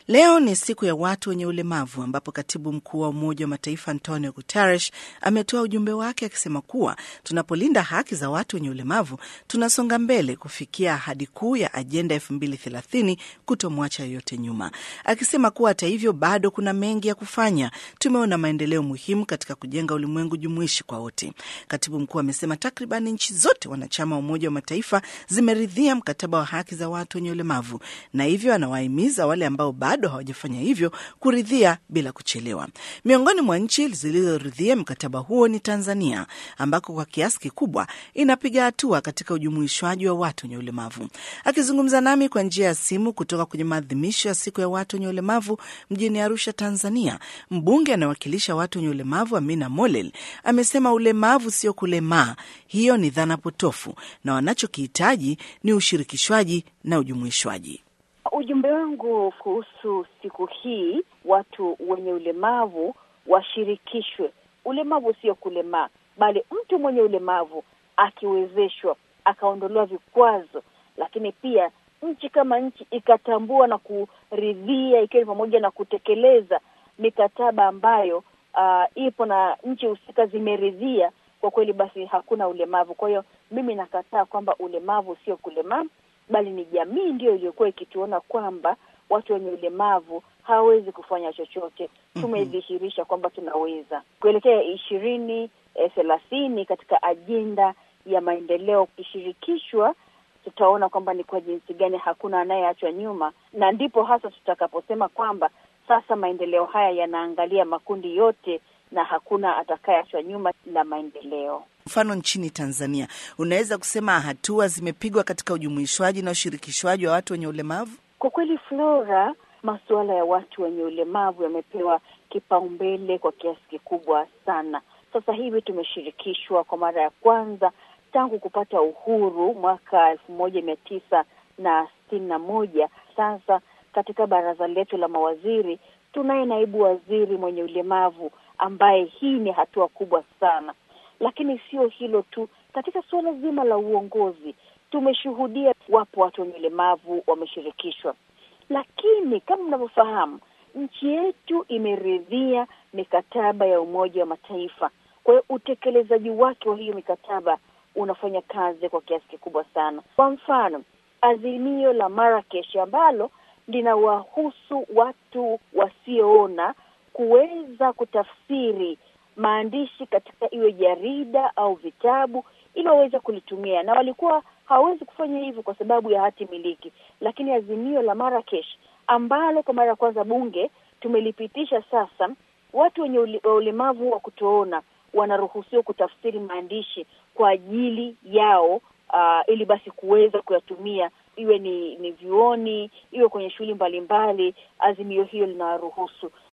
Leo ni siku ya watu wenye ulemavu ambapo katibu mkuu wa Umoja wa Mataifa Antonio Guterres ametoa ujumbe wake akisema kuwa tunapolinda haki za watu wenye ulemavu tunasonga mbele kufikia ahadi kuu ya ajenda 2030 kutomwacha yoyote nyuma, akisema kuwa hata hivyo bado kuna mengi ya kufanya. Tumeona maendeleo muhimu katika kujenga ulimwengu jumuishi kwa wote. Katibu mkuu amesema takriban nchi zote wanachama wa Umoja wa Mataifa zimeridhia mkataba wa haki za watu wenye ulemavu, na hivyo anawahimiza wale ambao bado hawajafanya hivyo kuridhia bila kuchelewa. Miongoni mwa nchi zilizoridhia mkataba huo ni Tanzania, ambako kwa kiasi kikubwa inapiga hatua katika ujumuishwaji wa watu wenye ulemavu. Akizungumza nami kwa njia ya simu kutoka kwenye maadhimisho ya siku ya watu wenye ulemavu mjini Arusha, Tanzania, mbunge anayewakilisha watu wenye ulemavu Amina Molel amesema ulemavu sio kulemaa. Hiyo ni dhana potofu, na wanachokihitaji ni ushirikishwaji na ujumuishwaji. Ujumbe wangu kuhusu siku hii, watu wenye ulemavu washirikishwe. Ulemavu sio kulemaa, bali mtu mwenye ulemavu akiwezeshwa, akaondolewa vikwazo, lakini pia nchi kama nchi ikatambua na kuridhia, ikiwa ni pamoja na kutekeleza mikataba ambayo uh, ipo na nchi husika zimeridhia, kwa kweli basi hakuna ulemavu. Kwa hiyo mimi nakataa kwamba ulemavu sio kulemaa bali ni jamii ndiyo iliyokuwa ikituona kwamba watu wenye ulemavu hawawezi kufanya chochote. Tumedhihirisha kwamba tunaweza kuelekea ishirini thelathini katika ajenda ya maendeleo. Ukishirikishwa, tutaona kwamba ni kwa jinsi gani hakuna anayeachwa nyuma, na ndipo hasa tutakaposema kwamba sasa maendeleo haya yanaangalia makundi yote na hakuna atakayeachwa nyuma na maendeleo. Mfano, nchini Tanzania, unaweza kusema hatua zimepigwa katika ujumuishwaji na ushirikishwaji wa watu wenye ulemavu? Kwa kweli, Flora, masuala ya watu wenye ulemavu yamepewa kipaumbele kwa kiasi kikubwa sana. Sasa hivi tumeshirikishwa kwa mara ya kwanza tangu kupata uhuru mwaka elfu moja mia tisa na sitini na moja. Sasa katika baraza letu la mawaziri tunaye naibu waziri mwenye ulemavu ambaye hii ni hatua kubwa sana. Lakini sio hilo tu, katika suala zima la uongozi tumeshuhudia, wapo watu wenye ulemavu wameshirikishwa, lakini kama mnavyofahamu, nchi yetu imeridhia mikataba ya Umoja wa Mataifa. Kwa hiyo utekelezaji wake wa hiyo mikataba unafanya kazi kwa kiasi kikubwa sana. Kwa mfano, azimio la Marrakesh ambalo linawahusu watu wasioona kuweza kutafsiri maandishi katika iwe jarida au vitabu ili waweze kulitumia, na walikuwa hawawezi kufanya hivyo kwa sababu ya hati miliki. Lakini azimio la Marrakesh ambalo kwa mara ya kwanza bunge tumelipitisha sasa, watu wenye ulemavu wa kutoona wanaruhusiwa kutafsiri maandishi kwa ajili yao, uh, ili basi kuweza kuyatumia iwe ni ni vyuoni, iwe kwenye shughuli mbalimbali. Azimio hiyo linawaruhusu